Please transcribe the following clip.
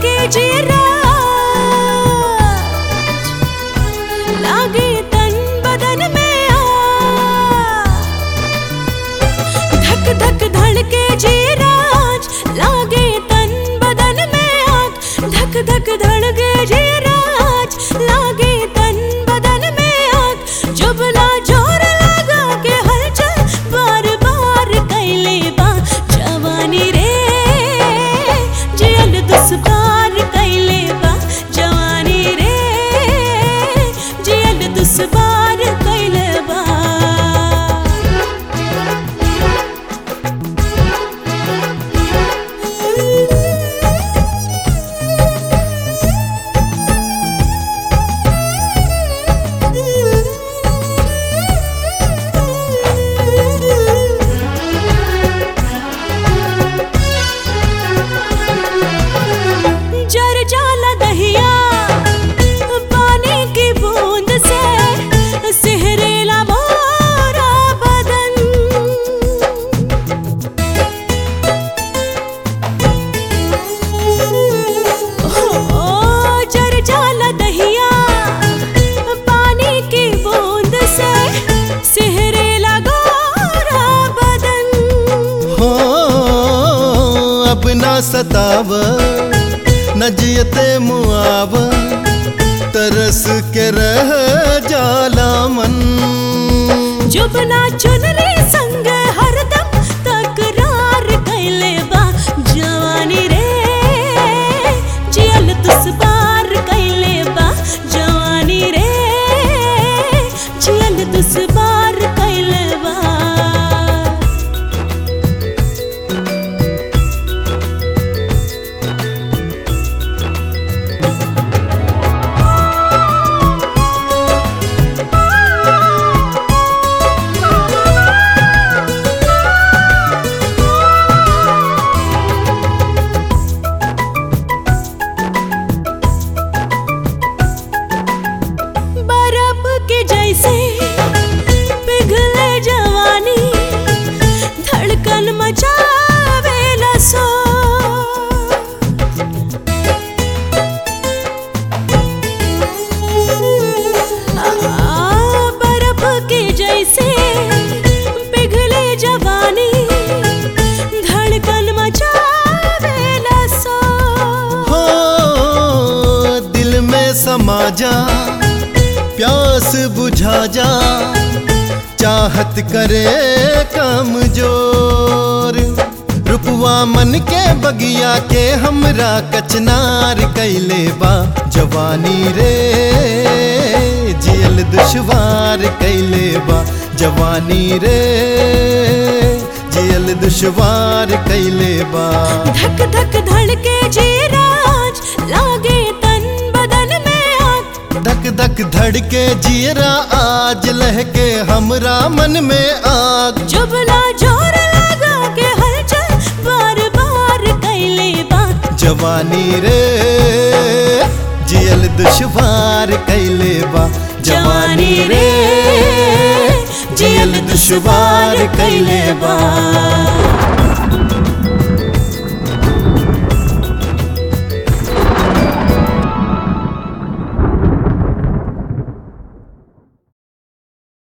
धड़के जीरा लागे तन बदन में आ धक धक धड़के जीराज लागे तन बदन में आग धक धक धड़के जीराज लागे तन बदन में आग जुबला जोर लगा के हलचल बार बार कैले बा जवानी रे जियल दुश्वार कैले बा जवानी रे जियल दुश्वार कैले बा जर जाला दहिया पानी की बूंद से सिहरेला मोरा बदन ओ जर जाला दहिया पानी की बूंद से सिहरेला गोरा बदन हो अब ना सताव नजियते मुआव तरस के रह जाला मन जुबना चुनरी संग हरदम तकरार कैले बा जवानी रे जियल दुश्वार कैले बा जवानी रे जियल दुश्वार कैले बा बर्फ के जैसे पिघले जवानी धड़कन मचावेला सो आ, बर्फ के जैसे पिघले जवानी धड़कन मचावेला सो हो दिल में समा जा प्यास बुझा जा चाहत करे काम जोर रुपवा मन के बगिया के हमरा कचनार कैले बा जवानी रे जियल दुश्वार कैले बा जवानी रे जियल दुश्वार कैले बा धक धक धड़के जीराज लागे तन बदन में आग धक धक धड़के जियरा आज लहके हमरा मन में आग जुबला जोर लगा के हलचल बार बार कैले बा जवानी रे जियल दुश्वार कैले बा जवानी रे जियल दुश्वार कैले बा